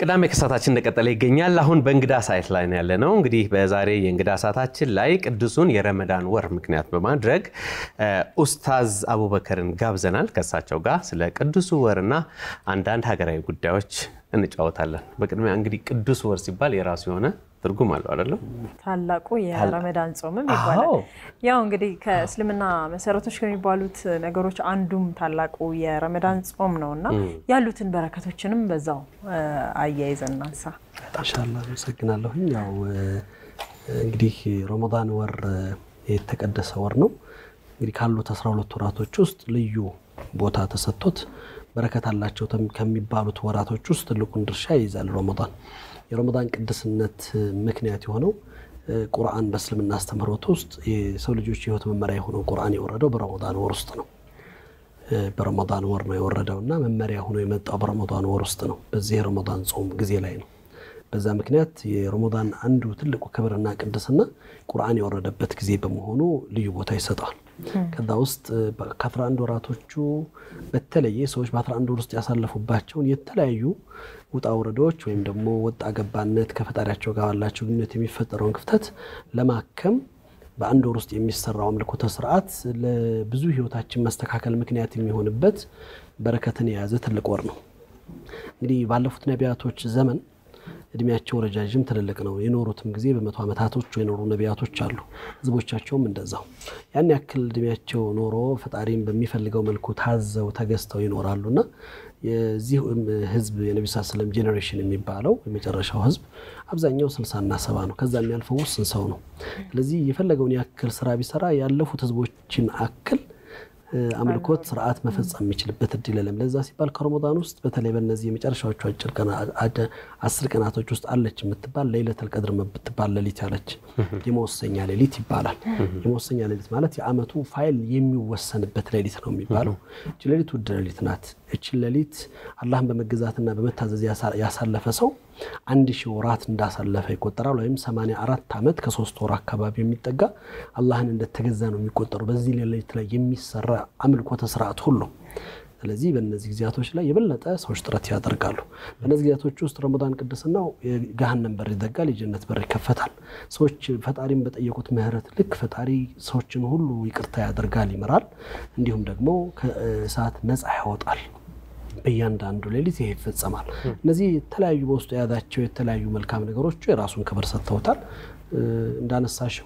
ቅዳሜ ከሰዓታችን እንደቀጠለ ይገኛል። አሁን በእንግዳ ሳይት ላይ ነው ያለ ነው። እንግዲህ በዛሬ የእንግዳ ሰዓታችን ላይ ቅዱሱን የረመዳን ወር ምክንያት በማድረግ ኡስታዝ አቡበከርን ጋብዘናል። ከእሳቸው ጋር ስለ ቅዱሱ ወርና አንዳንድ ሀገራዊ ጉዳዮች እንጫወታለን። በቅድሚያ እንግዲህ ቅዱስ ወር ሲባል የራሱ የሆነ ትርጉም አለው አይደለም? ታላቁ የረመዳን ጾምም ይባላል። ያው እንግዲህ ከእስልምና መሰረቶች ከሚባሉት ነገሮች አንዱም ታላቁ የረመዳን ጾም ነው እና ያሉትን በረከቶችንም በዛው አያይዘን እናንሳ። ኢንሻላህ አመሰግናለሁኝ። ያው እንግዲህ ረመዳን ወር የተቀደሰ ወር ነው። እንግዲህ ካሉት 12 ወራቶች ውስጥ ልዩ ቦታ ተሰጥቶት በረከት አላቸው ከሚባሉት ወራቶች ውስጥ ትልቁን ድርሻ ይይዛል ረመዳን። የረመዳን ቅድስነት ምክንያት የሆነው ቁርአን በእስልምና አስተምህሮት ውስጥ የሰው ልጆች የህይወት መመሪያ የሆነው ቁርአን የወረደው በረመዳን ወር ውስጥ ነው። በረመዳን ወር ነው የወረደው እና መመሪያ ሆኖ የመጣው በረመዳን ወር ውስጥ ነው። በዚህ የረመዳን ጾም ጊዜ ላይ ነው። በዛ ምክንያት የረመዳን አንዱ ትልቁ ክብርና ቅድስና ቁርአን የወረደበት ጊዜ በመሆኑ ልዩ ቦታ ይሰጠዋል። ከዛ ውስጥ ከ11 ወራቶቹ በተለየ ሰዎች በ11 ወር ውስጥ ያሳለፉባቸውን የተለያዩ ውጣ ውረዶች ወይም ደግሞ ወጣ ገባነት ከፈጣሪያቸው ጋር ባላቸው ግንኙነት የሚፈጠረውን ክፍተት ለማከም በአንድ ወር ውስጥ የሚሰራው አምልኮተ ስርዓት ለብዙ ህይወታችን መስተካከል ምክንያት የሚሆንበት በረከትን የያዘ ትልቅ ወር ነው። እንግዲህ ባለፉት ነቢያቶች ዘመን እድሜያቸው ረጃጅም ትልልቅ ነው። የኖሩትም ጊዜ በመቶ ዓመታቶች የኖሩ ነቢያቶች አሉ። ህዝቦቻቸውም እንደዛው ያን ያክል እድሜያቸው ኖሮ ፈጣሪም በሚፈልገው መልኩ ታዘው ተገዝተው ይኖራሉ እና የዚህ ህዝብ የነቢ ስ ስለም ጄኔሬሽን የሚባለው የመጨረሻው ህዝብ አብዛኛው ስልሳና ሰባ ነው። ከዛ የሚያልፈው ውስን ሰው ነው። ስለዚህ የፈለገውን ያክል ስራ ቢሰራ ያለፉት ህዝቦችን አክል አምልኮት ስርዓት መፈጸም የሚችልበት እድል የለም። ለዛ ሲባል ከረመዳን ውስጥ በተለይ በእነዚህ የመጨረሻዎቹ አስር ቀናቶች ውስጥ አለች የምትባል ለይለተል ቀድር የምትባል ሌሊት ያለች የመወሰኛ ሌሊት ይባላል። የመወሰኛ ሌሊት ማለት የአመቱ ፋይል የሚወሰንበት ሌሊት ነው የሚባለው። እቺ ሌሊት ውድ ሌሊት ናት። እችን ሌሊት አላህን በመገዛትና በመታዘዝ ያሳለፈ ሰው አንድ ሺህ ወራት እንዳሳለፈ ይቆጠራል። ወይም 84 ዓመት ከሶስት ወር አካባቢ የሚጠጋ አላህን እንደተገዛ ነው የሚቆጠሩ በዚህ ሌሊት ላይ የሚሰራ አምልኮተ ስርዓት ሁሉ። ስለዚህ በእነዚህ ጊዜያቶች ላይ የበለጠ ሰዎች ጥረት ያደርጋሉ። በእነዚህ ጊዜያቶች ውስጥ ረመዳን ቅድስናው የገሃነም በር ይዘጋል፣ የጀነት በር ይከፈታል። ሰዎች ፈጣሪን በጠየቁት ምህረት ልክ ፈጣሪ ሰዎችን ሁሉ ይቅርታ ያደርጋል፣ ይምራል፣ እንዲሁም ደግሞ ከእሳት ነፃ ያወጣል። በእያንዳንዱ ሌሊት ይሄ ይፈጸማል። እነዚህ የተለያዩ በውስጡ የያዛቸው የተለያዩ መልካም ነገሮቹ የራሱን ክብር ሰጥተውታል። እንዳነሳሸው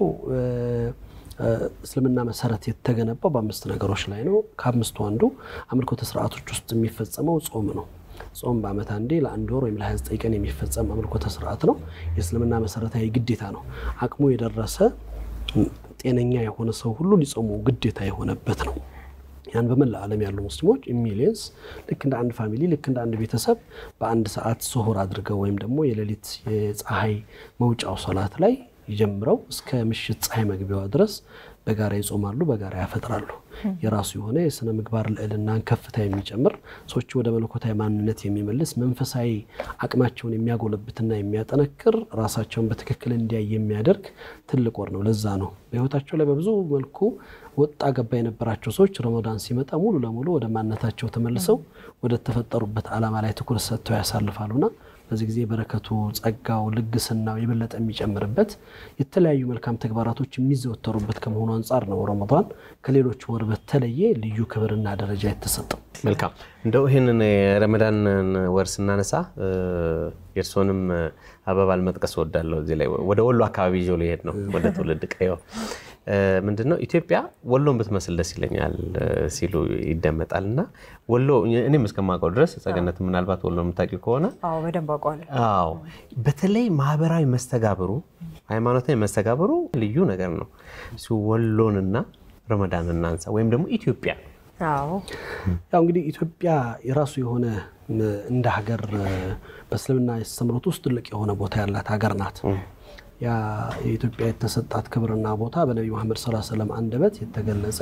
እስልምና መሰረት የተገነባው በአምስት ነገሮች ላይ ነው። ከአምስቱ አንዱ አምልኮተ ስርዓቶች ውስጥ የሚፈጸመው ጾም ነው። ጾም በዓመት አንዴ ለአንድ ወር ወይም ለ29 ቀን የሚፈጸም አምልኮተ ስርዓት ነው። የእስልምና መሰረታዊ ግዴታ ነው። አቅሙ የደረሰ ጤነኛ የሆነ ሰው ሁሉ ሊጾሙ ግዴታ የሆነበት ነው። ያን በመላ ዓለም ያሉ ሙስሊሞች ሚሊየንስ ልክ እንደ አንድ ፋሚሊ ልክ እንደ አንድ ቤተሰብ በአንድ ሰዓት ስሁር አድርገው ወይም ደግሞ የሌሊት የፀሐይ መውጫው ሶላት ላይ ጀምረው እስከ ምሽት ፀሐይ መግቢያዋ ድረስ በጋራ ይጾማሉ፣ በጋራ ያፈጥራሉ። የራሱ የሆነ የስነ ምግባር ልዕልናን ከፍታ የሚጨምር ሰዎች ወደ መለኮታዊ ማንነት የሚመልስ መንፈሳዊ አቅማቸውን የሚያጎለብትና የሚያጠነክር ራሳቸውን በትክክል እንዲያይ የሚያደርግ ትልቅ ወር ነው። ለዛ ነው በህይወታቸው ላይ በብዙ መልኩ ወጣ ገባ የነበራቸው ሰዎች ረመዳን ሲመጣ ሙሉ ለሙሉ ወደ ማንነታቸው ተመልሰው ወደ ተፈጠሩበት ዓላማ ላይ ትኩረት ሰጥተው ያሳልፋሉና በዚህ ጊዜ በረከቱ፣ ጸጋው፣ ልግስናው የበለጠ የሚጨምርበት የተለያዩ መልካም ተግባራቶች የሚዘወተሩበት ከመሆኑ አንጻር ነው ረመዳን ከሌሎች ወር በተለየ ልዩ ክብርና ደረጃ የተሰጠው። መልካም እንደው ይህንን የረመዳን ወር ስናነሳ የእርሶንም አበባል መጥቀስ እወዳለሁ። እዚህ ላይ ወደ ወሎ አካባቢ ይዞ ሊሄድ ነው ወደ ትውልድ ቀየው ምንድነው ኢትዮጵያ ወሎን ብትመስል ደስ ይለኛል ሲሉ ይደመጣል። እና ወሎ እኔም እስከማውቀው ድረስ ጸገነት፣ ምናልባት ወሎ የምታውቂው ከሆነ በደንብ አውቀዋለሁ። አዎ፣ በተለይ ማህበራዊ መስተጋብሩ፣ ሃይማኖታዊ መስተጋብሩ ልዩ ነገር ነው። ወሎንና ረመዳን እናንሳ ወይም ደግሞ ኢትዮጵያ አዎ ያው እንግዲህ ኢትዮጵያ የራሱ የሆነ እንደ ሀገር በእስልምና አስተምህሮት ውስጥ ትልቅ የሆነ ቦታ ያላት ሀገር ናት። ያ የኢትዮጵያ የተሰጣት ክብርና ቦታ በነቢ መሐመድ ሰለላሁ ዐለይሂ ወሰለም አንደበት የተገለጸ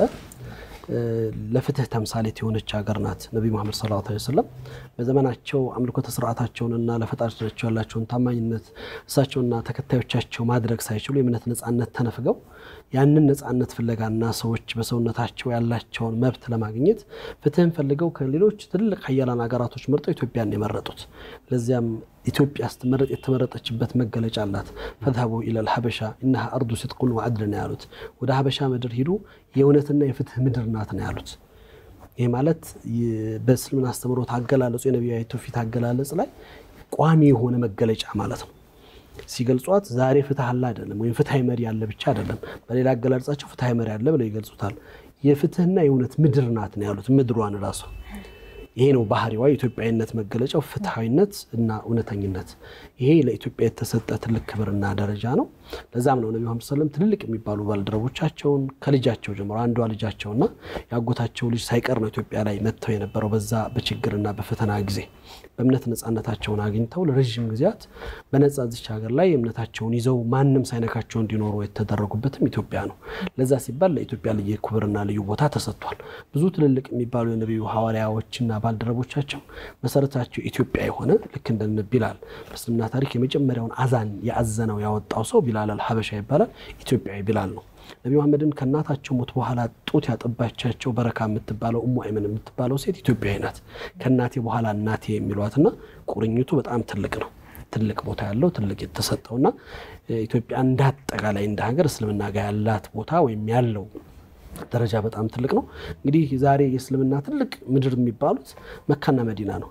ለፍትህ ተምሳሌት የሆነች ሀገር ናት። ነቢ መሐመድ ሰለላሁ ዐለይሂ ወሰለም በዘመናቸው አምልኮተ ስርዓታቸውንና ለፈጣሪያቸው ያላቸውን ታማኝነት እሳቸውና ተከታዮቻቸው ማድረግ ሳይችሉ የእምነት ነፃነት ተነፍገው ያንን ነፃነት ፍለጋና ሰዎች በሰውነታቸው ያላቸውን መብት ለማግኘት ፍትህን ፈልገው ከሌሎች ትልቅ ሀያላን ሀገራቶች መርጠው ኢትዮጵያን የመረጡት ለዚያም ኢትዮጵያ ስትመረጥ የተመረጠችበት መገለጫ አላት። ፈዝሀቡ ኢለል ሀበሻ ኢነሃ አርዱ ሲድቁን ወዐድል ነው ያሉት። ወደ ሀበሻ ምድር ሂዱ የእውነትና የፍትህ ምድር ናት ነው ያሉት። ይህ ማለት በእስልምና አስተምህሮት አገላለጹ የነቢያዊ ትውፊት አገላለጽ ላይ ቋሚ የሆነ መገለጫ ማለት ነው። ሲገልጿት ዛሬ ፍትህ አለ አይደለም፣ ወይም ፍትሐዊ መሪ ያለ ብቻ አይደለም። በሌላ አገላለጻቸው ፍትሐዊ መሪ አለ ብለው ይገልጹታል። የፍትህና የእውነት ምድር ናት ነው ያሉት። ምድሯን ራሱ ይሄ ነው ባህሪዋ፣ የኢትዮጵያዊነት መገለጫው ፍትሐዊነት እና እውነተኝነት። ይሄ ለኢትዮጵያ የተሰጠ ትልቅ ክብርና ደረጃ ነው። ለዛም ነው ነቢ መሐመድ ሰለም ትልልቅ የሚባሉ ባልደረቦቻቸውን ከልጃቸው ጀምሮ አንዷ ልጃቸውና የአጎታቸው ልጅ ሳይቀር ነው ኢትዮጵያ ላይ መጥተው የነበረው በዛ በችግርና በፈተና ጊዜ በእምነት ነፃነታቸውን አግኝተው ለረዥም ጊዜያት በነፃ ዚች ሀገር ላይ እምነታቸውን ይዘው ማንም ሳይነካቸው እንዲኖሩ የተደረጉበትም ኢትዮጵያ ነው። ለዛ ሲባል ለኢትዮጵያ ልዩ ክብርና ልዩ ቦታ ተሰጥቷል። ብዙ ትልልቅ የሚባሉ የነቢዩ ሐዋርያዎችና ባልደረቦቻቸው መሰረታቸው ኢትዮጵያ የሆነ ልክ እንደ ቢላል በእስልምና ታሪክ የመጀመሪያውን አዛን ያዘነው ያወጣው ሰው ቢላል አልሐበሻ ይባላል። ኢትዮጵያዊ ቢላል ነው። ነቢ መሐመድን ከእናታቸው ሞት በኋላ ጡት ያጠባቻቸው በረካ የምትባለው እሙ አይመን የምትባለው ሴት ኢትዮጵያዊ ናት። ከእናቴ በኋላ እናቴ የሚሏትና ቁርኝቱ በጣም ትልቅ ነው። ትልቅ ቦታ ያለው ትልቅ የተሰጠውና ኢትዮጵያ እንዳጠቃላይ እንደ ሀገር እስልምና ጋር ያላት ቦታ ወይም ያለው ደረጃ በጣም ትልቅ ነው። እንግዲህ ዛሬ የእስልምና ትልቅ ምድር የሚባሉት መካና መዲና ነው።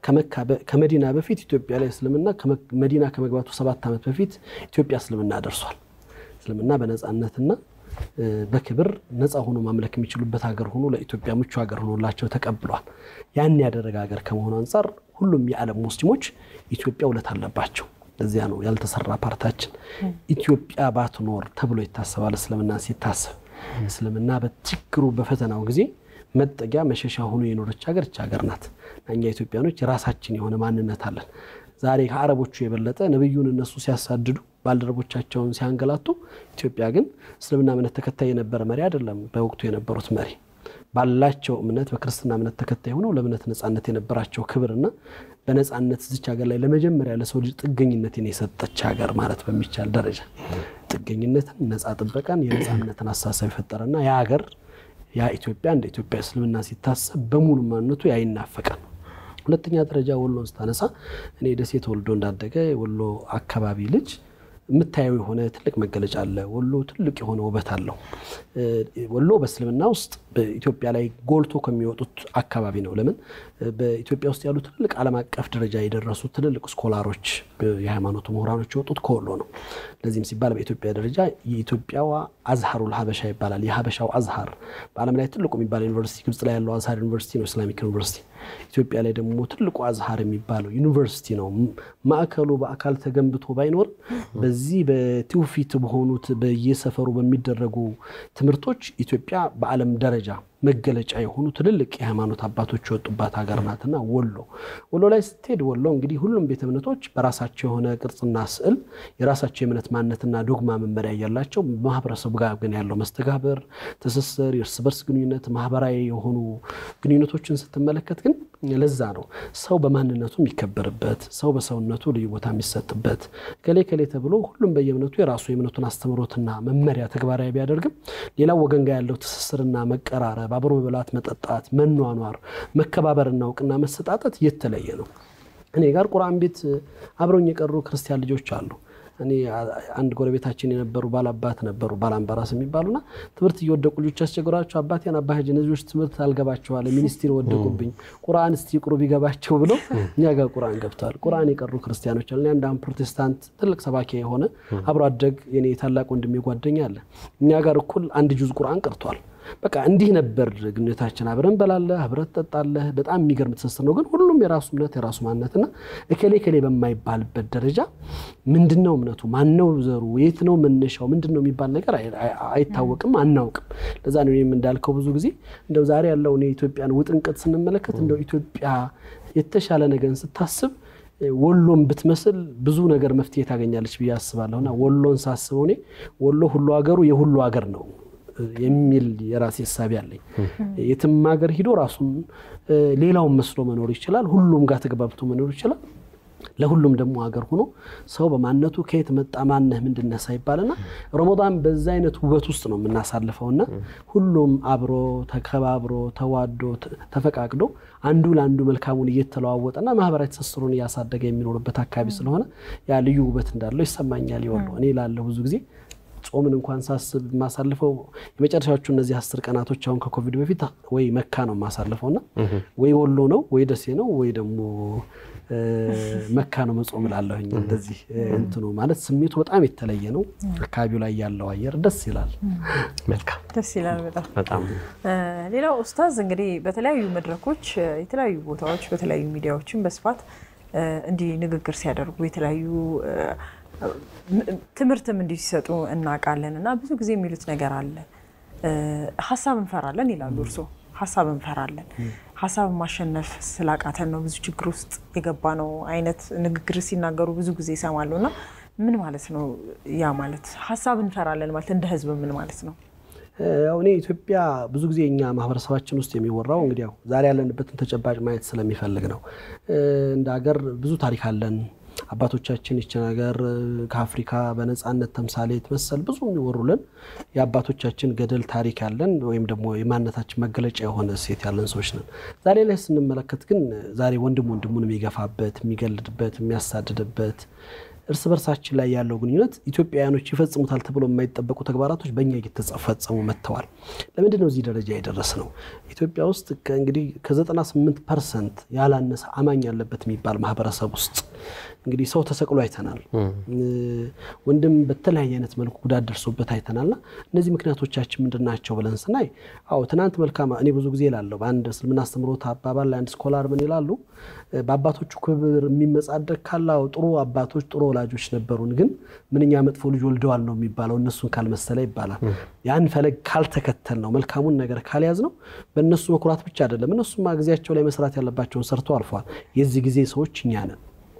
ከመዲና በፊት ኢትዮጵያ ላይ እስልምና መዲና ከመግባቱ ሰባት ዓመት በፊት ኢትዮጵያ እስልምና ደርሷል። እስልምና በነፃነትና በክብር ነፃ ሆኖ ማምለክ የሚችሉበት ሀገር ሆኖ ለኢትዮጵያ ምቹ ሀገር ሆኖላቸው ተቀብሏል። ያን ያደረገ ሀገር ከመሆኑ አንጻር ሁሉም የዓለም ሙስሊሞች ኢትዮጵያ ውለት አለባቸው። ለዚያ ነው ያልተሰራ ፓርታችን ኢትዮጵያ ባትኖር ተብሎ ይታሰባል። እስልምና ሲታሰብ እስልምና በችግሩ በፈተናው ጊዜ መጠጊያ መሸሻ ሆኖ የኖረች ሀገር እች ሀገር ናት። እኛ ኢትዮጵያኖች የራሳችን የሆነ ማንነት አለን። ዛሬ ከአረቦቹ የበለጠ ነቢዩን እነሱ ሲያሳድዱ ባልደረቦቻቸውን ሲያንገላቱ፣ ኢትዮጵያ ግን እስልምና እምነት ተከታይ የነበረ መሪ አይደለም። በወቅቱ የነበሩት መሪ ባላቸው እምነት በክርስትና እምነት ተከታይ ሆነው ለእምነት ነፃነት የነበራቸው ክብርና በነፃነት እዚች ሀገር ላይ ለመጀመሪያ ለሰው ልጅ ጥገኝነትን የሰጠች ሀገር ማለት በሚቻል ደረጃ ጥገኝነትን፣ ነፃ ጥበቃን፣ የነፃነትን አሳሰብ የፈጠረና ያ ሀገር ያ ኢትዮጵያ እንደ ኢትዮጵያ እስልምና ሲታሰብ በሙሉ ማንነቱ ያ ይናፈቃል። ሁለተኛ ደረጃ ወሎን ስታነሳ እኔ ደሴ ተወልዶ እንዳደገ ወሎ አካባቢ ልጅ የምታየው የሆነ ትልቅ መገለጫ አለ። ወሎ ትልቅ የሆነ ውበት አለው። ወሎ በእስልምና ውስጥ በኢትዮጵያ ላይ ጎልቶ ከሚወጡት አካባቢ ነው። ለምን በኢትዮጵያ ውስጥ ያሉ ትልቅ ዓለም አቀፍ ደረጃ የደረሱ ትልልቅ ስኮላሮች፣ የሃይማኖቱ ምሁራኖች የወጡት ከወሎ ነው። ለዚህም ሲባል በኢትዮጵያ ደረጃ የኢትዮጵያዋ አዝሃሩል ሀበሻ ይባላል። የሀበሻው አዝሃር በዓለም ላይ ትልቁ የሚባለው ዩኒቨርሲቲ ግብጽ ላይ ያለው አዝሃር ዩኒቨርሲቲ ነው፣ ኢስላሚክ ዩኒቨርሲቲ። ኢትዮጵያ ላይ ደግሞ ትልቁ አዝሃር የሚባለው ዩኒቨርሲቲ ነው። ማዕከሉ በአካል ተገንብቶ ባይኖርም በዚህ በትውፊት በሆኑት በየሰፈሩ በሚደረጉ ትምህርቶች ኢትዮጵያ በዓለም ደረጃ መገለጫ የሆኑ ትልልቅ የሃይማኖት አባቶች የወጡባት ሀገር ናትና ወሎ ወሎ ላይ ስትሄድ ወሎ እንግዲህ ሁሉም ቤተ እምነቶች በራሳቸው የሆነ ቅርጽና ስዕል የራሳቸው የእምነት ማንነትና ዶግማ መመሪያ እያላቸው ማህበረሰቡ ጋር ግን ያለው መስተጋብር፣ ትስስር፣ የእርስ በርስ ግንኙነት፣ ማህበራዊ የሆኑ ግንኙነቶችን ስትመለከት ግን ለዛ ነው ሰው በማንነቱ የሚከበርበት፣ ሰው በሰውነቱ ልዩ ቦታ የሚሰጥበት ከሌ ከሌ ተብሎ ሁሉም በየእምነቱ የራሱ የእምነቱን አስተምሮትና መመሪያ ተግባራዊ ቢያደርግም ሌላው ወገን ጋር ያለው ትስስርና መቀራረብ አብሮ መብላት፣ መጠጣት፣ መኗኗር፣ መከባበርና እውቅና መሰጣጠት የተለየ ነው። እኔ ጋር ቁርአን ቤት አብረውኝ የቀሩ ክርስቲያን ልጆች አሉ። እኔ አንድ ጎረቤታችን የነበሩ ባላባት ነበሩ ባላምባራስ የሚባሉና ትምህርት እየወደቁ ልጆች ያስቸግሯቸው አባቴን አባጅ እነዚዎች ትምህርት አልገባቸዋለ ሚኒስትር ወደቁብኝ ቁርአን እስቲ ቁሩ ቢገባቸው ብለው እኛ ጋር ቁርአን ገብተዋል። ቁርአን የቀሩ ክርስቲያኖች አለ። አንድ ፕሮቴስታንት ትልቅ ሰባኪ የሆነ አብሮ አደግ የኔ ታላቅ ወንድሜ ጓደኛ አለ። እኛ ጋር እኩል አንድ ጁዝ ቁርአን ቀርቷል። በቃ እንዲህ ነበር ግንኙነታችን። አብረን በላለህ፣ አብረን ትጠጣለህ። በጣም የሚገርም ትስስር ነው። ግን ሁሉም የራሱ እምነት የራሱ ማንነትና እከሌ ከሌ በማይባልበት ደረጃ ምንድነው እምነቱ፣ ማነው ዘሩ፣ የት ነው መነሻው፣ ምንድን ነው የሚባል ነገር አይታወቅም፣ አናውቅም። ለዛ ነው እኔም እንዳልከው ብዙ ጊዜ እንደው ዛሬ ያለውን የኢትዮጵያን ውጥንቅጥ ስንመለከት እንደው ኢትዮጵያ የተሻለ ነገርን ስታስብ ወሎን ብትመስል ብዙ ነገር መፍትሄ ታገኛለች ብዬ አስባለሁና ወሎን ሳስበው እኔ ወሎ ሁሉ ሀገሩ የሁሉ ሀገር ነው የሚል የራሴ ሀሳቢ አለኝ። የትም ሀገር ሂዶ ራሱን ሌላውን መስሎ መኖር ይችላል። ሁሉም ጋር ተግባብቶ መኖር ይችላል። ለሁሉም ደግሞ ሀገር ሆኖ ሰው በማንነቱ ከየት መጣ ማነህ ምንድነህ ሳይባልና ረመዳን በዛ አይነት ውበት ውስጥ ነው የምናሳልፈውና ሁሉም አብሮ ተከባብሮ ተዋዶ ተፈቃቅዶ አንዱ ለአንዱ መልካሙን እየተለዋወጠና ማህበራዊ ትስስሩን እያሳደገ የሚኖርበት አካባቢ ስለሆነ ያ ልዩ ውበት እንዳለው ይሰማኛል። ይወሉ እኔ ላለሁ ብዙ ጊዜ ጾምን እንኳን ሳስብ የማሳልፈው የመጨረሻዎቹ እነዚህ አስር ቀናቶች አሁን ከኮቪድ በፊት ወይ መካ ነው የማሳልፈው እና ወይ ወሎ ነው ወይ ደሴ ነው ወይ ደግሞ መካ ነው መጾም ላለሁኝ። እንደዚህ እንትኑ ማለት ስሜቱ በጣም የተለየ ነው። አካባቢው ላይ ያለው አየር ደስ ይላል። መልካም ደስ ይላል በጣም በጣም ሌላው ኡስታዝ እንግዲህ በተለያዩ መድረኮች የተለያዩ ቦታዎች በተለያዩ ሚዲያዎችን በስፋት እንዲህ ንግግር ሲያደርጉ የተለያዩ ትምህርትም እንዲህ ሲሰጡ እናውቃለን እና ብዙ ጊዜ የሚሉት ነገር አለ። ሀሳብ እንፈራለን ይላሉ እርስዎ። ሀሳብ እንፈራለን፣ ሀሳብን ማሸነፍ ስላቃተን ነው ብዙ ችግር ውስጥ የገባ ነው አይነት ንግግር ሲናገሩ ብዙ ጊዜ ይሰማሉ እና ምን ማለት ነው ያ ማለት ሀሳብ እንፈራለን ማለት እንደ ህዝብ ምን ማለት ነው? ያው እኔ ኢትዮጵያ ብዙ ጊዜ እኛ ማህበረሰባችን ውስጥ የሚወራው እንግዲህ ያው ዛሬ ያለንበትን ተጨባጭ ማየት ስለሚፈልግ ነው። እንደ ሀገር ብዙ ታሪክ አለን። አባቶቻችን ይችን ሀገር ከአፍሪካ በነፃነት ተምሳሌት መሰል ብዙ የሚወሩልን የአባቶቻችን ገደል ታሪክ ያለን ወይም ደግሞ የማንነታችን መገለጫ የሆነ እሴት ያለን ሰዎች ነን። ዛሬ ላይ ስንመለከት ግን ዛሬ ወንድም ወንድሙን የሚገፋበት፣ የሚገልድበት፣ የሚያሳድድበት እርስ በርሳችን ላይ ያለው ግንኙነት ኢትዮጵያውያኖች ይፈጽሙታል ተብሎ የማይጠበቁ ተግባራቶች በእኛ እየተፈጸሙ መጥተዋል። ለምንድን ነው እዚህ ደረጃ የደረስ ነው? ኢትዮጵያ ውስጥ እንግዲህ ከ98 ፐርሰንት ያላነሰ አማኝ ያለበት የሚባል ማህበረሰብ ውስጥ እንግዲህ ሰው ተሰቅሎ አይተናል። ወንድም በተለያየ አይነት መልኩ ጉዳት ደርሶበት አይተናልና እነዚህ ምክንያቶቻችን ምንድን ናቸው ብለን ስናይ፣ አዎ ትናንት መልካም እኔ ብዙ ጊዜ እላለሁ በአንድ እስልምና አስተምሮት አባባል ላይ አንድ ስኮላር ምን ይላሉ? በአባቶቹ ክብር የሚመጻደቅ ካላው ጥሩ አባቶች ጥሩ ወላጆች ነበሩን፣ ግን ምንኛ መጥፎ ልጅ ወልደዋል ነው የሚባለው እነሱን ካልመሰለ ይባላል። ያን ፈለግ ካልተከተል ነው መልካሙን ነገር ካልያዝ ነው በእነሱ መኩራት ብቻ አይደለም። እነሱማ ጊዜያቸው ላይ መስራት ያለባቸውን ሰርተው አልፈዋል። የዚህ ጊዜ ሰዎች እኛ ነን።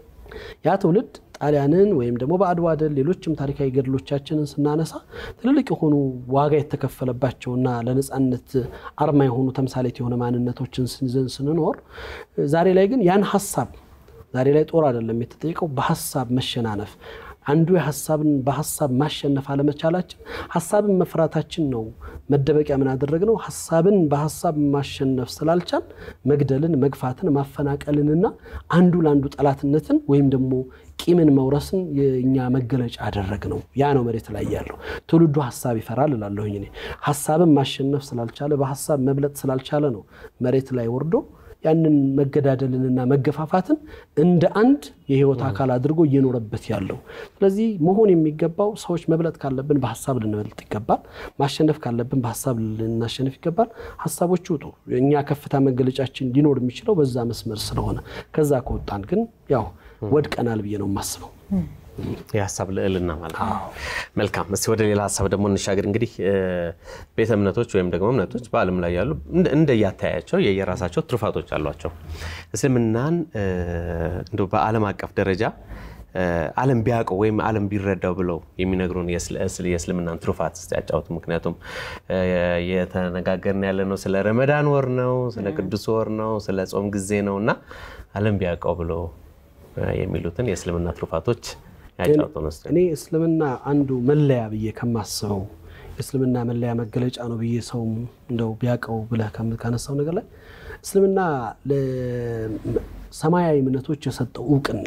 ያ ትውልድ ጣሊያንን ወይም ደግሞ በአድዋ ድል ሌሎችም ታሪካዊ ገድሎቻችንን ስናነሳ ትልልቅ የሆኑ ዋጋ የተከፈለባቸውና ለነፃነት አርማ የሆኑ ተምሳሌት የሆነ ማንነቶችን ስንዘን ስንኖር ዛሬ ላይ ግን ያን ሀሳብ ዛሬ ላይ ጦር አይደለም የተጠየቀው፣ በሀሳብ መሸናነፍ አንዱ የሀሳብን በሀሳብ ማሸነፍ አለመቻላችን ሀሳብን መፍራታችን ነው። መደበቂያ ምን አደረግነው? ሀሳብን በሀሳብ ማሸነፍ ስላልቻል መግደልን፣ መግፋትን፣ ማፈናቀልንና አንዱ ለአንዱ ጠላትነትን ወይም ደግሞ ቂምን መውረስን የእኛ መገለጫ አደረግ ነው። ያ ነው መሬት ላይ ያለው ትውልዱ ሀሳብ ይፈራል እላለሁኝ እኔ። ሀሳብን ማሸነፍ ስላልቻለ በሀሳብ መብለጥ ስላልቻለ ነው መሬት ላይ ወርዶ ያንን መገዳደልንና መገፋፋትን እንደ አንድ የህይወት አካል አድርጎ እየኖረበት ያለው። ስለዚህ መሆን የሚገባው ሰዎች መብለጥ ካለብን በሀሳብ ልንበልጥ ይገባል። ማሸነፍ ካለብን በሀሳብ ልናሸንፍ ይገባል። ሀሳቦች ውጡ። እኛ ከፍታ መገለጫችን ሊኖር የሚችለው በዛ መስመር ስለሆነ ከዛ ከወጣን ግን ያው ወድቀናል ብዬ ነው የማስበው። የሀሳብ ልዕልና ማለት ነው። መልካም። እስቲ ወደ ሌላ ሀሳብ ደግሞ እንሻገር። እንግዲህ ቤተ እምነቶች ወይም ደግሞ እምነቶች በዓለም ላይ ያሉ እንደያተያያቸው የየራሳቸው ትሩፋቶች አሏቸው። እስልምናን እንደው በዓለም አቀፍ ደረጃ ዓለም ቢያውቀው ወይም ዓለም ቢረዳው ብለው የሚነግሩን የእስልምናን ትሩፋት እስቲ ያጫውቱ። ምክንያቱም የተነጋገርን ያለ ነው ስለ ረመዳን ወር ነው፣ ስለ ቅዱስ ወር ነው፣ ስለ ጾም ጊዜ ነው እና ዓለም ቢያውቀው ብለው የሚሉትን የእስልምና ትሩፋቶች እኔ እስልምና አንዱ መለያ ብዬ ከማስበው እስልምና መለያ መገለጫ ነው ብዬ ሰው እንደው ቢያውቀው ብለህ ካነሳው ነገር ላይ እስልምና ለሰማያዊ እምነቶች የሰጠው እውቅና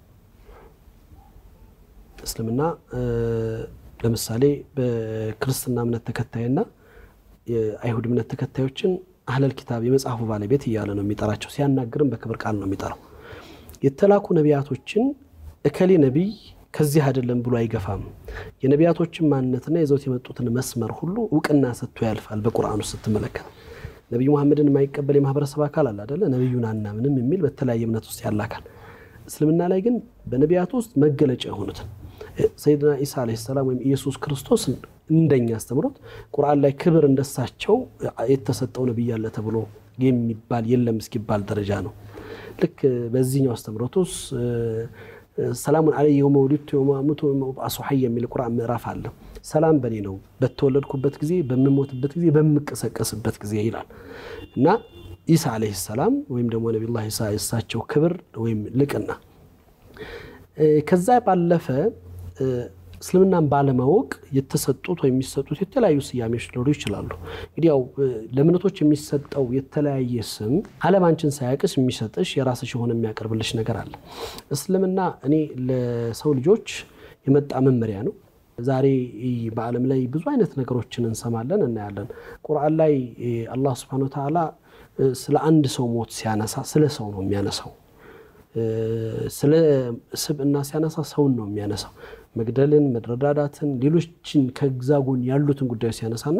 እስልምና ለምሳሌ በክርስትና እምነት ተከታይና የአይሁድ እምነት ተከታዮችን አህለል ኪታብ የመጽሐፉ ባለቤት እያለ ነው የሚጠራቸው። ሲያናግርም በክብር ቃል ነው የሚጠራው። የተላኩ ነቢያቶችን እከሌ ነቢይ ከዚህ አይደለም ብሎ አይገፋም። የነቢያቶችን ማንነትና ይዘውት የመጡትን መስመር ሁሉ እውቅና ሰጥቶ ያልፋል። በቁርአን ውስጥ ስትመለከት ነቢዩ መሐመድን የማይቀበል የማህበረሰብ አካል አለ አደለ? ነቢዩን አናምንም የሚል በተለያየ እምነት ውስጥ ያለ አካል። እስልምና ላይ ግን በነቢያቱ ውስጥ መገለጫ የሆኑትን ሰይድና ኢሳ ዓለይሂ ሰላም ወይም ኢየሱስ ክርስቶስ እንደኛ አስተምሮት ቁርአን ላይ ክብር እንደሳቸው የተሰጠው ነቢይ አለ ተብሎ የሚባል የለም እስኪባል ደረጃ ነው። ልክ በዚህኛው አስተምሮት ውስጥ ሰላሙን አለይ የውመ ወሊድቱ የውመ አሙቱ ወየውመ ኡብዓሱ ሐይ የሚል ቁርአን ምዕራፍ አለ። ሰላም በእኔ ነው በተወለድኩበት ጊዜ፣ በምሞትበት ጊዜ፣ በምቀሰቀስበት ጊዜ ይላል እና ኢሳ ዓለይሂ ሰላም ወይም ደግሞ ነቢዩላህ ኢሳ የእሳቸው ክብር ወይም ልቅና ከዛ ባለፈ እስልምናን ባለማወቅ የተሰጡት ወይም የሚሰጡት የተለያዩ ስያሜዎች ሊኖሩ ይችላሉ። እንግዲህ ያው ለእምነቶች የሚሰጠው የተለያየ ስም ዓለም አንቺን ሳያቅስ የሚሰጥሽ የራስሽ የሆነ የሚያቀርብልሽ ነገር አለ። እስልምና እኔ ለሰው ልጆች የመጣ መመሪያ ነው። ዛሬ በዓለም ላይ ብዙ አይነት ነገሮችን እንሰማለን፣ እናያለን። ቁርአን ላይ አላህ ስብሐነሁ ወተዓላ ስለ አንድ ሰው ሞት ሲያነሳ ስለ ሰው ነው የሚያነሳው። ስለ ስብዕና ሲያነሳ ሰውን ነው የሚያነሳው። መግደልን፣ መረዳዳትን፣ ሌሎችን ከግዛ ጎን ያሉትን ጉዳዮች ሲያነሳና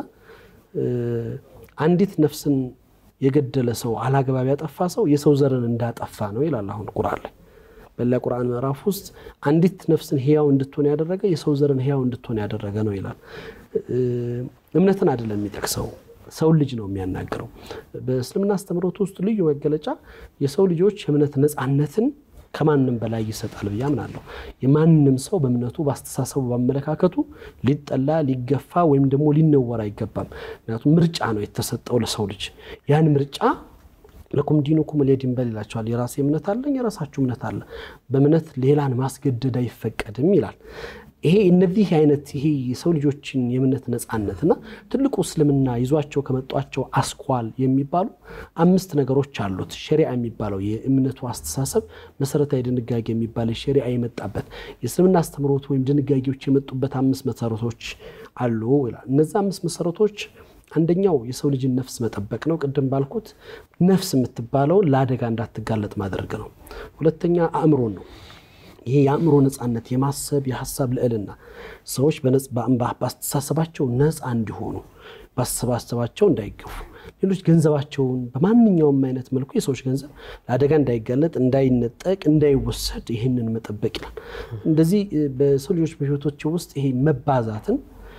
አንዲት ነፍስን የገደለ ሰው አላግባብ ያጠፋ ሰው የሰው ዘርን እንዳጠፋ ነው ይላል። አሁን ቁርአን ላይ በሌላ ቁርአን ምዕራፍ ውስጥ አንዲት ነፍስን ህያው እንድትሆን ያደረገ የሰው ዘርን ህያው እንድትሆን ያደረገ ነው ይላል። እምነትን አይደለም የሚጠቅሰው ሰውን ልጅ ነው የሚያናግረው። በእስልምና አስተምህሮት ውስጥ ልዩ መገለጫ የሰው ልጆች የእምነት ነፃነትን ከማንም በላይ ይሰጣል ብዬ አምናለሁ። የማንም ሰው በእምነቱ፣ በአስተሳሰቡ፣ በአመለካከቱ ሊጠላ ሊገፋ ወይም ደግሞ ሊነወር አይገባም። ምክንያቱም ምርጫ ነው የተሰጠው ለሰው ልጅ ያን ምርጫ ለኩም ዲኑኩም ወሊየ ዲን በል ይላቸዋል። የራሴ እምነት አለኝ፣ የራሳችሁ እምነት አለ። በእምነት ሌላን ማስገደድ አይፈቀድም ይላል። ይሄ እነዚህ አይነት ይሄ የሰው ልጆችን የእምነት ነፃነትና ትልቁ እስልምና ይዟቸው ከመጧቸው አስኳል የሚባሉ አምስት ነገሮች አሉት። ሸሪዓ የሚባለው የእምነቱ አስተሳሰብ መሰረታዊ ድንጋጌ የሚባል ሸሪዓ የመጣበት የእስልምና አስተምሮት ወይም ድንጋጌዎች የመጡበት አምስት መሰረቶች አሉ ይላል። እነዚህ አምስት መሰረቶች አንደኛው የሰው ልጅን ነፍስ መጠበቅ ነው። ቅድም ባልኩት ነፍስ የምትባለውን ለአደጋ እንዳትጋለጥ ማድረግ ነው። ሁለተኛ አእምሮን ነው። ይሄ የአእምሮ ነፃነት የማሰብ የሀሳብ ልዕልና ሰዎች በአስተሳሰባቸው ነፃ እንዲሆኑ በአስተሳሰባቸው እንዳይገፉ ሌሎች ገንዘባቸውን በማንኛውም አይነት መልኩ የሰዎች ገንዘብ ለአደጋ እንዳይጋለጥ፣ እንዳይነጠቅ፣ እንዳይወሰድ ይህንን መጠበቅ ይላል። እንደዚህ በሰው ልጆች በህይወቶች ውስጥ ይሄ መባዛትን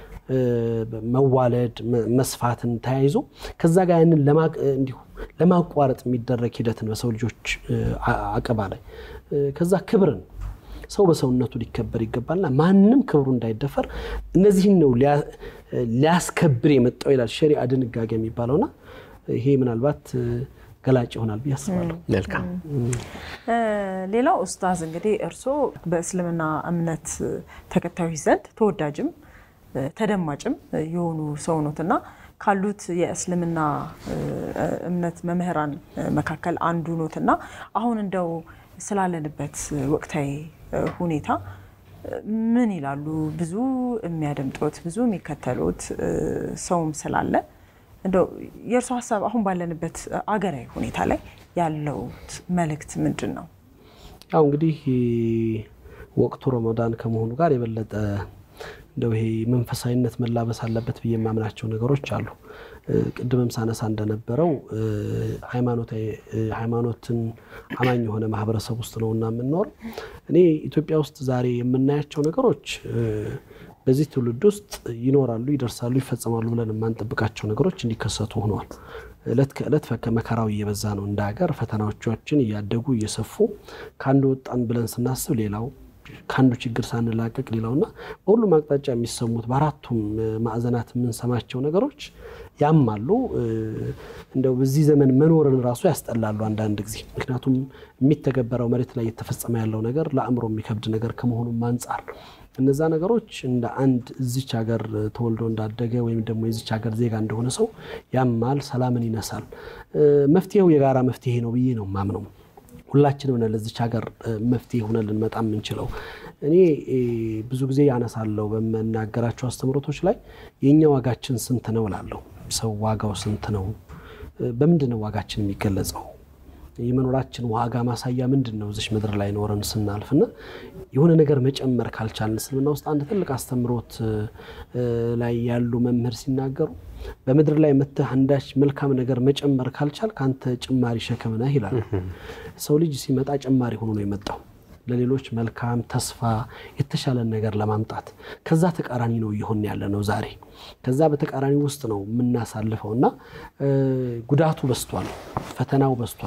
መዋለድ መስፋትን ተያይዞ ከዛ ጋር ያንን እንዲሁ ለማቋረጥ የሚደረግ ሂደትን በሰው ልጆች አቀባ ላይ ከዛ ክብርን ሰው በሰውነቱ ሊከበር ይገባልና ማንም ክብሩ እንዳይደፈር እነዚህን ነው ሊያስከብር የመጣው ይላል ሸሪዓ ድንጋጌ የሚባለውና ይሄ ምናልባት ገላጭ ይሆናል ብዬ አስባለሁ። መልካም። ሌላው ኡስታዝ እንግዲህ እርስዎ በእስልምና እምነት ተከታዮች ዘንድ ተወዳጅም ተደማጭም የሆኑ ሰው ኖት እና ካሉት የእስልምና እምነት መምህራን መካከል አንዱ ኖት እና አሁን እንደው ስላለንበት ወቅታዊ ሁኔታ ምን ይላሉ? ብዙ የሚያደምጡት ብዙ የሚከተሉት ሰውም ስላለ እንደው የእርሱ ሀሳብ አሁን ባለንበት አገራዊ ሁኔታ ላይ ያለው መልእክት ምንድን ነው? ያው እንግዲህ ወቅቱ ረመዳን ከመሆኑ ጋር የበለጠ እንደው ይሄ መንፈሳዊነት መላበስ አለበት ብዬ የማምናቸው ነገሮች አሉ። ቅድምም ሳነሳ እንደነበረው ሃይማኖትን አማኝ የሆነ ማህበረሰብ ውስጥ ነው እና የምንኖር እኔ ኢትዮጵያ ውስጥ ዛሬ የምናያቸው ነገሮች በዚህ ትውልድ ውስጥ ይኖራሉ፣ ይደርሳሉ፣ ይፈጸማሉ ብለን የማንጠብቃቸው ነገሮች እንዲከሰቱ ሆነዋል። እለት ከእለት መከራው እየበዛ ነው። እንደ ሀገር ፈተናዎቻችን እያደጉ እየሰፉ ከአንድ ወጣን ብለን ስናስብ ሌላው ከአንዱ ችግር ሳንላቀቅ ሌላውና በሁሉም አቅጣጫ የሚሰሙት በአራቱም ማዕዘናት የምንሰማቸው ነገሮች ያማሉ። እንደው በዚህ ዘመን መኖርን ራሱ ያስጠላሉ አንዳንድ ጊዜ። ምክንያቱም የሚተገበረው መሬት ላይ የተፈጸመ ያለው ነገር ለአእምሮ የሚከብድ ነገር ከመሆኑም አንጻር እነዛ ነገሮች እንደ አንድ እዚች ሀገር ተወልዶ እንዳደገ ወይም ደግሞ የዚች ሀገር ዜጋ እንደሆነ ሰው ያማል፣ ሰላምን ይነሳል። መፍትሄው የጋራ መፍትሄ ነው ብዬ ነው ማምነው። ሁላችንም ነን ለዚች ሀገር መፍትሄ ሆነን ልንመጣ የምንችለው። እኔ ብዙ ጊዜ ያነሳለሁ በምናገራቸው አስተምሮቶች ላይ የእኛ ዋጋችን ስንት ነው እላለሁ። ሰው ዋጋው ስንት ነው? በምንድን ነው ዋጋችን የሚገለጸው? የመኖራችን ዋጋ ማሳያ ምንድን ነው? እዚች ምድር ላይ ኖረን ስናልፍና የሆነ ነገር መጨመር ካልቻልን እስልምና ውስጥ አንድ ትልቅ አስተምሮት ላይ ያሉ መምህር ሲናገሩ በምድር ላይ መተህ አንዳች መልካም ነገር መጨመር ካልቻል ከአንተ ጭማሪ ሸክም ነህ ይላል። ሰው ልጅ ሲመጣ ጭማሪ ሆኖ ነው የመጣው ለሌሎች መልካም ተስፋ የተሻለን ነገር ለማምጣት ከዛ ተቃራኒ ነው እየሆን ያለ ነው ዛሬ። ከዛ በተቃራኒ ውስጥ ነው የምናሳልፈው እና ጉዳቱ በስቷል፣ ፈተናው በስቷል፣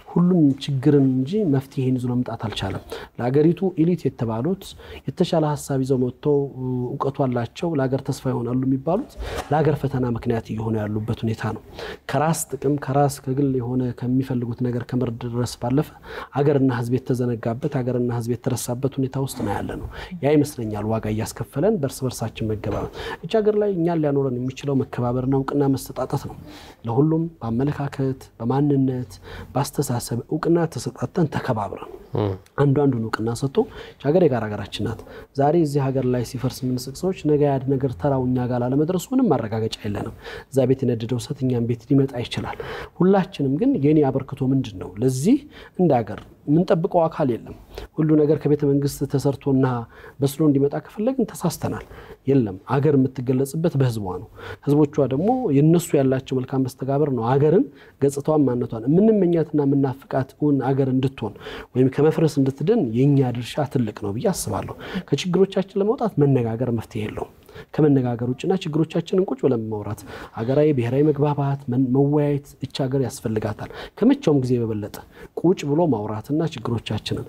ሁሉም ችግርን እንጂ መፍትሄን ይዞ መምጣት አልቻለም። ለሀገሪቱ ኤሊት የተባሉት የተሻለ ሀሳብ ይዘው መጥተው እውቀቱ አላቸው ለሀገር ተስፋ ይሆናሉ የሚባሉት ለሀገር ፈተና ምክንያት እየሆኑ ያሉበት ሁኔታ ነው። ከራስ ጥቅም ከራስ ከግል የሆነ ከሚፈልጉት ነገር ከመድረስ ባለፈ ሀገርና ሕዝብ የተዘነጋበት ሀገርና ሕዝብ የተረሳበት ሁኔታ ውስጥ ነው ያለ ነው። ያ ይመስለኛል ዋጋ እያስከፈለን በእርስ በርሳችን መገባበት። እች ሀገር ላይ እኛን ሊያኖረን የሚችለው መከባበርና እውቅና መሰጣጠት ነው። ለሁሉም በአመለካከት በማንነት በአስተሳሰብ እውቅና ተሰጣተን ተከባብረን አንዱ አንዱን እውቅና ሰጥቶ ሀገር የጋራ ሀገራችን ናት። ዛሬ እዚህ ሀገር ላይ ሲፈርስ የምንስቅ ሰዎች ነገ ያድ ነገር ተራው እኛ ጋር ላለመድረሱ ምንም ማረጋገጫ የለንም። እዛ ቤት የነደደው እሳት እኛም ቤት ሊመጣ ይችላል። ሁላችንም ግን የኔ አበርክቶ ምንድን ነው? ለዚህ እንደ ሀገር የምንጠብቀው አካል የለም። ሁሉ ነገር ከቤተ መንግስት ተሰርቶና በስሎ እንዲመጣ ከፈለግን ተሳስተናል። የለም አገር የምትገለጽበት በህዝቧ ነው። ህዝቦቿ ደግሞ የነሱ ያላቸው መልካም መስተጋበር ነው አገርን ገጽታዋን ማነቷን የምንመኛትና የምናፍቃት እውን አገር እንድትሆን ወይም ከመፍረስ እንድትድን የእኛ ድርሻ ትልቅ ነው ብዬ አስባለሁ። ከችግሮቻችን ለመውጣት መነጋገር መፍትሄ የለውም። ከመነጋገር ውጭና ችግሮቻችንን ቁጭ ብለን ማውራት ሀገራዊ ብሔራዊ መግባባት መወያየት እች ሀገር ያስፈልጋታል። ከመቼውም ጊዜ በበለጠ ቁጭ ብሎ ማውራትና ችግሮቻችንን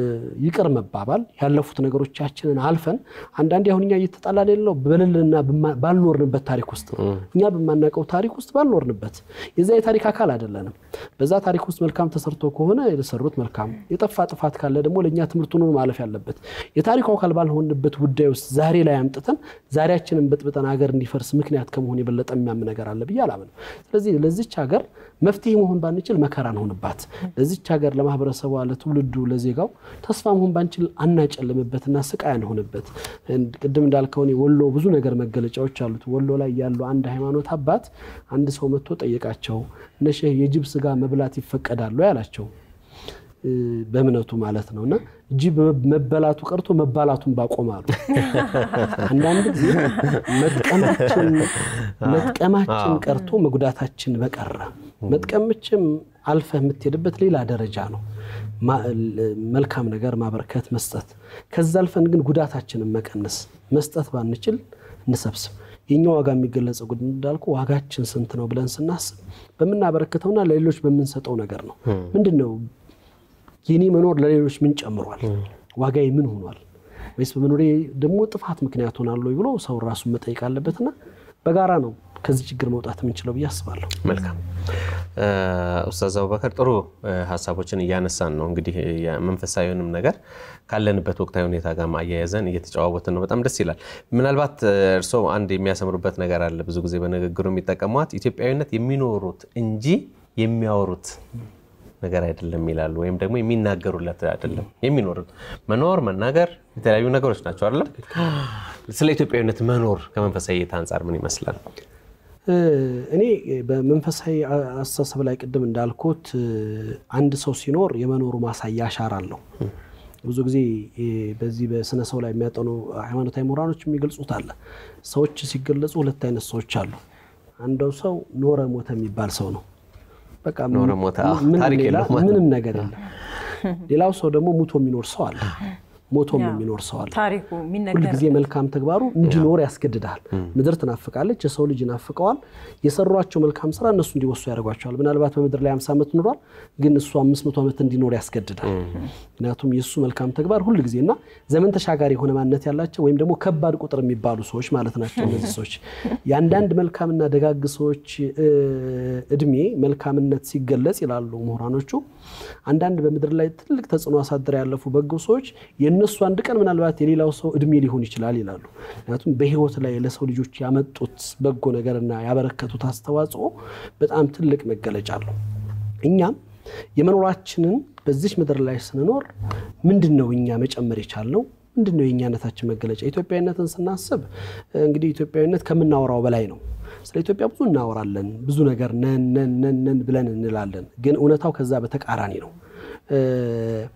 ይቅር መባባል ያለፉት ነገሮቻችንን አልፈን አንዳንዴ አሁን እኛ እየተጣላ ሌለው በሌለና ባልኖርንበት ታሪክ ውስጥ ነው። እኛ በማናውቀው ታሪክ ውስጥ ባልኖርንበት የዛ የታሪክ አካል አይደለንም። በዛ ታሪክ ውስጥ መልካም ተሰርቶ ከሆነ የሰሩት መልካም፣ የጠፋ ጥፋት ካለ ደግሞ ለእኛ ትምህርት ሆኖ ማለፍ ያለበት የታሪኩ አካል ባልሆንበት ጉዳይ ውስጥ ዛሬ ላይ አምጥተን ዛሬያችንን በጥብጠን ሀገር እንዲፈርስ ምክንያት ከመሆን የበለጠ የሚያም ነገር አለ ብዬ አላምንም። ስለዚህ ለዚች ሀገር መፍትሄ መሆን ባንችል መከራ እንሆንባት። ለዚች ሀገር ለማህበረሰቧ፣ ለትውልዱ፣ ለዜጋው ተስፋ መሆን ባንችል አናጨልምበትና ስቃይ አንሆንበት። ቅድም እንዳልከው ወሎ ብዙ ነገር መገለጫዎች አሉት። ወሎ ላይ ያሉ አንድ ሃይማኖት አባት አንድ ሰው መጥቶ ጠየቃቸው። እነ ሼህ የጅብ ስጋ መብላት ይፈቀዳሉ ያላቸው በእምነቱ ማለት ነው። እና ጅብ መበላቱ ቀርቶ መባላቱን ባቆማሉ። አንዳንድ ጊዜ መጥቀማችን ቀርቶ መጉዳታችን በቀረ መጥቀምችም አልፈህ የምትሄድበት ሌላ ደረጃ ነው። መልካም ነገር ማበርከት፣ መስጠት። ከዛ አልፈን ግን ጉዳታችንን መቀነስ መስጠት ባንችል እንሰብስብ። የኛ ዋጋ የሚገለጸው ጉድ እንዳልኩ ዋጋችን ስንት ነው ብለን ስናስብ በምናበረክተውና ለሌሎች በምንሰጠው ነገር ነው። ምንድን ነው የኔ መኖር ለሌሎች ምን ጨምሯል? ዋጋዬ ምን ሆኗል? ወይስ በመኖሬ ደግሞ ጥፋት ምክንያት ሆናል ወይ ብሎ ሰው ራሱን መጠየቅ አለበትና በጋራ ነው ከዚህ ችግር መውጣት የምንችለው ብዬ አስባለሁ። መልካም ኡስታዝ አቡበከር ጥሩ ሀሳቦችን እያነሳን ነው። እንግዲህ መንፈሳዊውንም ነገር ካለንበት ወቅታዊ ሁኔታ ጋር ማያያዘን እየተጨዋወትን ነው። በጣም ደስ ይላል። ምናልባት እርስዎ አንድ የሚያሰምሩበት ነገር አለ። ብዙ ጊዜ በንግግሩ የሚጠቀሟት ኢትዮጵያዊነት የሚኖሩት እንጂ የሚያወሩት ነገር አይደለም ይላሉ። ወይም ደግሞ የሚናገሩለት አይደለም የሚኖሩት። መኖር መናገር የተለያዩ ነገሮች ናቸው አይደለም። ስለ ኢትዮጵያዊነት መኖር ከመንፈሳዊ እይታ አንጻር ምን ይመስላል? እኔ በመንፈሳዊ አስተሳሰብ ላይ ቅድም እንዳልኩት አንድ ሰው ሲኖር የመኖሩ ማሳያ አሻራ አለው። ብዙ ጊዜ በዚህ በስነ ሰው ላይ የሚያጠኑ ሃይማኖታዊ ምሁራኖች የሚገልጹት አለ። ሰዎች ሲገለጹ ሁለት አይነት ሰዎች አሉ። አንደው ሰው ኖረ ሞተ የሚባል ሰው ነው። በቃ ምንም ነገር የለም። ሌላው ሰው ደግሞ ሙቶ የሚኖር ሰው አለ። ሞቶም የሚኖር ሰው አለ። ሁልጊዜ መልካም ተግባሩ እንዲኖር ያስገድዳል። ምድር ትናፍቃለች፣ የሰው ልጅ ይናፍቀዋል። የሰሯቸው መልካም ስራ እነሱ እንዲወሱ ያደርጓቸዋል። ምናልባት በምድር ላይ 50 ዓመት ኖሯል፣ ግን እሱ 500 ዓመት እንዲኖር ያስገድዳል። ምክንያቱም የእሱ መልካም ተግባር ሁልጊዜ እና ዘመን ተሻጋሪ የሆነ ማንነት ያላቸው ወይም ደግሞ ከባድ ቁጥር የሚባሉ ሰዎች ማለት ናቸው። እነዚህ ሰዎች የአንዳንድ መልካምና ደጋግ ሰዎች እድሜ መልካምነት ሲገለጽ ይላሉ ምሁራኖቹ፣ አንዳንድ በምድር ላይ ትልቅ ተጽዕኖ አሳድረ ያለፉ በጎ ሰዎች የእነሱ አንድ ቀን ምናልባት የሌላው ሰው እድሜ ሊሆን ይችላል ይላሉ። ምክንያቱም በህይወት ላይ ለሰው ልጆች ያመጡት በጎ ነገርና ያበረከቱት አስተዋጽኦ በጣም ትልቅ መገለጫ አለው። እኛም የመኖራችንን በዚች ምድር ላይ ስንኖር ምንድን ነው እኛ መጨመር የቻልነው? ምንድን ነው የእኛነታችን መገለጫ? ኢትዮጵያዊነትን ስናስብ እንግዲህ ኢትዮጵያዊነት ከምናወራው በላይ ነው። ስለ ኢትዮጵያ ብዙ እናወራለን። ብዙ ነገር ነን ነን ነን ነን ብለን እንላለን። ግን እውነታው ከዛ በተቃራኒ ነው።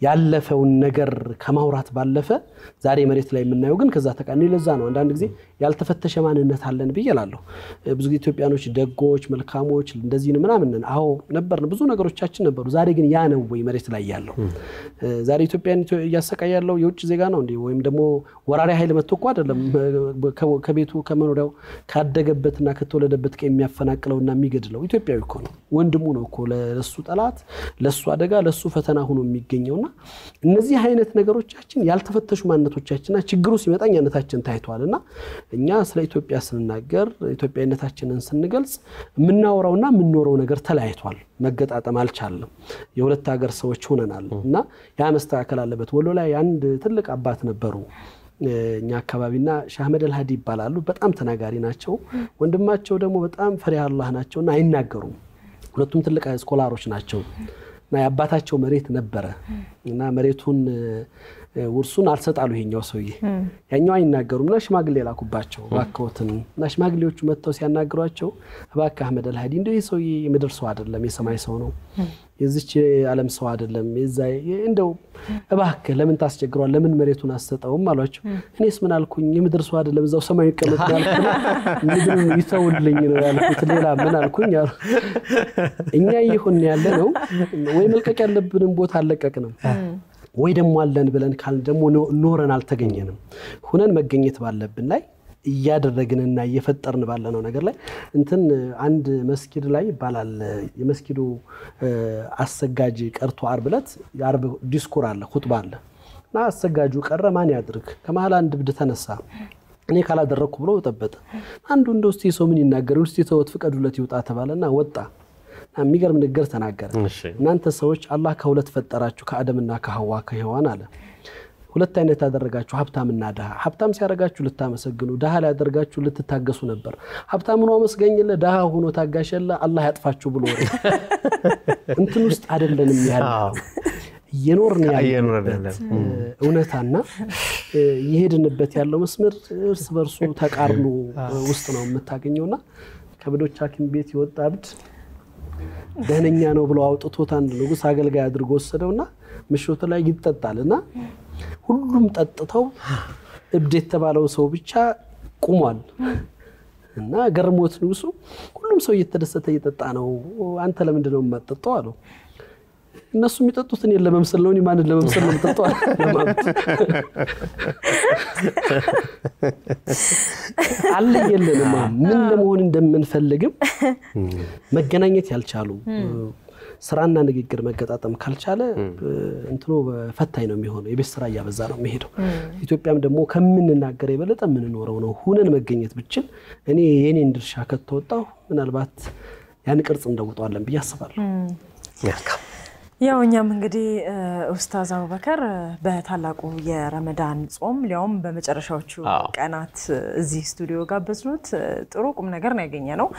ያለፈውን ነገር ከማውራት ባለፈ ዛሬ መሬት ላይ የምናየው ግን ከዛ ተቃኒ። ለዛ ነው አንዳንድ ጊዜ ያልተፈተሸ ማንነት አለን ብዬ እላለሁ። ብዙ ጊዜ ኢትዮጵያኖች ደጎች፣ መልካሞች እንደዚህ ምናምን ነን። አዎ ነበርን፣ ብዙ ነገሮቻችን ነበሩ። ዛሬ ግን ያ ነው ወይ መሬት ላይ ያለው? ዛሬ ኢትዮጵያን እያሰቃይ ያለው የውጭ ዜጋ ነው እንዴ? ወይም ደግሞ ወራሪ ኃይል መጥቶ እኮ አይደለም ከቤቱ ከመኖሪያው ካደገበትና ከተወለደበት የሚያፈናቅለውና የሚገድለው ኢትዮጵያዊ እኮ ነው። ወንድሙ ነው እኮ ለሱ ጠላት፣ ለሱ አደጋ፣ ለሱ ፈተና ሆኖ የሚገኘውና እነዚህ አይነት ነገሮቻችን ያልተፈተሹ ማንነቶቻችንና ችግሩ ሲመጣ እኛነታችን ታይተዋል እና እኛ ስለ ኢትዮጵያ ስንናገር ኢትዮጵያዊነታችንን ስንገልጽ የምናወራውና የምንኖረው ነገር ተለያይቷል። መገጣጠም አልቻለም። የሁለት ሀገር ሰዎች ሆነናል እና ያ መስተካከል አለበት። ወሎ ላይ አንድ ትልቅ አባት ነበሩ እኛ አካባቢና ሻህ አህመድ አልሃዲ ይባላሉ። በጣም ተናጋሪ ናቸው። ወንድማቸው ደግሞ በጣም ፈሪሃ አላህ ናቸውና አይናገሩም። ሁለቱም ትልቅ ስኮላሮች ናቸው እና የአባታቸው መሬት ነበረ እና መሬቱን ውርሱን አልሰጣሉ ይሄኛው ሰውዬ ያኛው አይናገሩም እና ሽማግሌ ላኩባቸው እባክዎትን እና ሽማግሌዎቹ መጥተው ሲያናግሯቸው እባክህ አህመድ አልሃዲ እንደው ይህ ሰውዬ የምድር ሰው አይደለም የሰማይ ሰው ነው የዚች ዓለም ሰው አይደለም እንደው እባክህ ለምን ታስቸግሯል ለምን መሬቱን አሰጠውም አሏቸው እኔስ ምን አልኩኝ የምድር ሰው አይደለም እዛው ሰማዩ ይቀመጥ ያልኩ ምድርን ይተውልኝ ነው ያልኩት ሌላ ምን አልኩኝ አሉ እኛ ይሁን ያለ ነው ወይ መልቀቅ ያለብንም ቦታ አልለቀቅንም ወይ ደግሞ አለን ብለን ካል ደግሞ ኖረን አልተገኘንም። ሁነን መገኘት ባለብን ላይ እያደረግንና እየፈጠርን ባለነው ነገር ላይ እንትን አንድ መስጊድ ላይ ይባላል የመስጊዱ አሰጋጅ ቀርቶ ዓርብ ዕለት የዓርብ ዲስኩር አለ ሁጥባ አለ እና አሰጋጁ ቀረ ማን ያድርግ ከመሀል አንድ እብድ ተነሳ እኔ ካላደረግኩ ብሎ ጠበጠ አንዱ እንደ ውስጥ ሰው ምን ይናገር ውስጥ ተወት ፍቀዱለት ይውጣ ተባለና ወጣ የሚገርም ንግግር ተናገረ። እናንተ ሰዎች አላህ ከሁለት ፈጠራችሁ ከአደምና ከሐዋ ከሔዋን አለ። ሁለት አይነት ያደረጋችሁ ሀብታምና ድሃ። ሀብታም ሲያደርጋችሁ ልታመሰግኑ፣ ድሃ ሊያደርጋችሁ ልትታገሱ ነበር። ሀብታም ሆኖ አመስገኝለ፣ ድሃ ሆኖ ታጋሸለ፣ አላህ ያጥፋችሁ ብሎ እንትን ውስጥ አይደለንም ያለ እየኖርን ያለበት እውነታና እየሄድንበት ያለው መስመር እርስ በርሱ ተቃርኖ ውስጥ ነው የምታገኘውና ከብዶች ሐኪም ቤት የወጣ እብድ ደህነኛ ነው ብሎ አውጥቶት አንድ ንጉሥ አገልጋይ አድርጎ ወሰደውና ምሽቱ ላይ ይጠጣል እና ሁሉም ጠጥተው እብድ የተባለው ሰው ብቻ ቁሟል። እና ገርሞት ንጉሱ ሁሉም ሰው እየተደሰተ እየጠጣ ነው፣ አንተ ለምንድን ነው የማጠጣው አለው። እነሱ የሚጠጡት እኔን ለመምሰል ነው፣ እኔ ማንን ለመምሰል ነው የምጠጣው? አለየልንም ምን ለመሆን እንደምንፈልግም መገናኘት ያልቻሉ ስራና ንግግር መገጣጠም ካልቻለ እንትኖ ፈታኝ ነው የሚሆነው። የቤት ስራ እያበዛ ነው የሚሄደው። ኢትዮጵያም ደግሞ ከምንናገር የበለጠ የምንኖረው ነው። ሁነን መገኘት ብችል እኔ የኔን ድርሻ ከተወጣሁ ምናልባት ያን ቅርጽ እንደውጠዋለን ብዬ አስባለሁ። ያው እኛም እንግዲህ ኡስታዝ አቡበከር በታላቁ የረመዳን ጾም ሊያውም በመጨረሻዎቹ ቀናት እዚህ ስቱዲዮ ጋበዝኖት ጥሩ ቁም ነገር ነው ያገኘ ነው።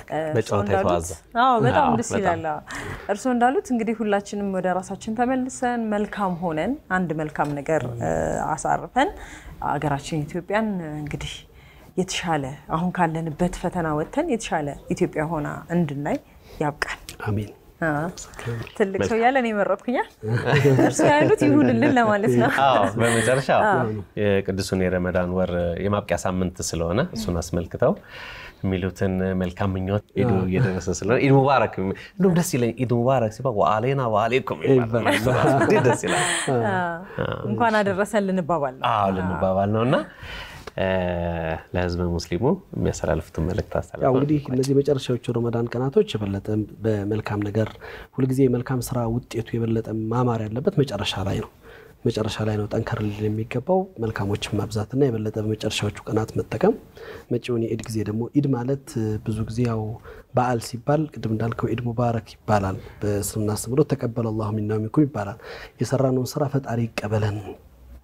በጣም ደስ ይላል። እርስዎ እንዳሉት እንግዲህ ሁላችንም ወደ ራሳችን ተመልሰን መልካም ሆነን አንድ መልካም ነገር አሳርፈን አገራችን ኢትዮጵያን እንግዲህ የተሻለ አሁን ካለንበት ፈተና ወጥተን የተሻለ ኢትዮጵያ ሆና እንድናይ ያብቃል። አሜን። ትልቅ ሰው ያለ እኔ መረጥኩኛ እርሱ ያሉት ይሁንልን ለማለት ነው። በመጨረሻ የቅዱሱን የረመዳን ወር የማብቂያ ሳምንት ስለሆነ እሱን አስመልክተው የሚሉትን መልካም ምኞት ኢዱ እየደረሰ ስለሆነ ኢድ ሙባረክ እንዲሁም ደስ ይለኝ ኢድ ሙባረክ ሲባል ወአሌና ወአሌኩም ደስ ይላል። እንኳን አደረሰን ልንባባል ነው ልንባባል ነው እና ለህዝበ ሙስሊሙ የሚያስተላልፉትን መልእክት አስተላልፉ። ያው እንግዲህ እነዚህ መጨረሻዎቹ ረመዳን ቀናቶች የበለጠ በመልካም ነገር ሁልጊዜ የመልካም ስራ ውጤቱ የበለጠ ማማር ያለበት መጨረሻ ላይ ነው። መጨረሻ ላይ ነው ጠንከር ሊል የሚገባው መልካሞችን ማብዛትና የበለጠ በመጨረሻዎቹ ቀናት መጠቀም። መጪውን የኢድ ጊዜ ደግሞ ኢድ ማለት ብዙ ጊዜ ያው በዓል ሲባል ቅድም እንዳልከው ኢድ ሙባረክ ይባላል። በእስልምና አስተምህሮት ተቀበለ አላሁ ሚና ሚንኩም ይባላል። የሰራነውን ስራ ፈጣሪ ይቀበለን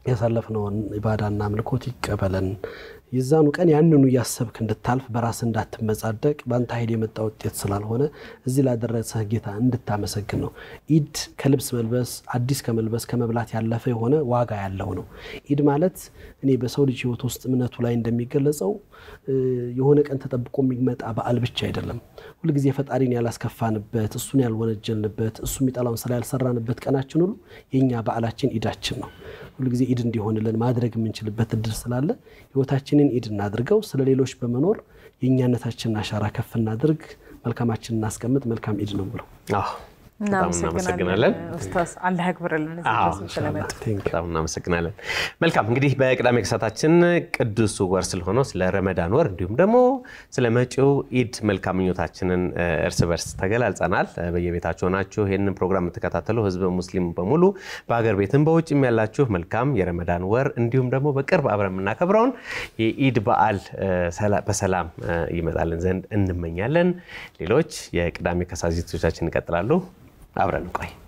ያሳለፍነውን ኢባዳና አምልኮት ይቀበለን። የዛኑ ቀን ያንኑ እያሰብክ እንድታልፍ በራስ እንዳትመጻደቅ በአንተ ኃይል የመጣ ውጤት ስላልሆነ እዚህ ላደረሰህ ጌታ እንድታመሰግን ነው። ኢድ ከልብስ መልበስ አዲስ ከመልበስ ከመብላት ያለፈ የሆነ ዋጋ ያለው ነው። ኢድ ማለት እኔ በሰው ልጅ ሕይወት ውስጥ እምነቱ ላይ እንደሚገለጸው የሆነ ቀን ተጠብቆ የሚመጣ በዓል ብቻ አይደለም። ሁልጊዜ ፈጣሪን ያላስከፋንበት፣ እሱን ያልወነጀልንበት፣ እሱ የሚጠላውን ስራ ያልሰራንበት ቀናችን ሁሉ የእኛ በዓላችን ኢዳችን ነው። ሁልጊዜ ኢድ እንዲሆንልን ማድረግ የምንችልበት እድል ስላለ ህይወታችንን ኢድ እናድርገው። ስለ ሌሎች በመኖር የእኛነታችንን አሻራ ከፍ እናድርግ። መልካማችን እናስቀምጥ። መልካም ኢድ ነው ብለው እናመሰግናለን። ኡስታዝ አላህ ያክብርልን እዚህ ድረስም ስለመጡ በጣም እናመሰግናለን። መልካም እንግዲህ በቅዳሜ ከሰዓታችን ቅዱስ ወር ስለሆነው ስለ ረመዳን ወር እንዲሁም ደግሞ ስለ መጪው ኢድ መልካም ምኞታችንን እርስ በርስ ተገላልጸናል። በየቤታችሁ ሆናችሁ ይህንን ፕሮግራም የምትከታተሉ ህዝበ ሙስሊም በሙሉ በሀገር ቤትም በውጭም ያላችሁ መልካም የረመዳን ወር እንዲሁም ደግሞ በቅርብ አብረን የምናከብረውን የኢድ በዓል በሰላም ይመጣልን ዘንድ እንመኛለን። ሌሎች የቅዳሜ ከሰዓት ዝግጅቶቻችን ይቀጥላሉ። አብረን ቆይ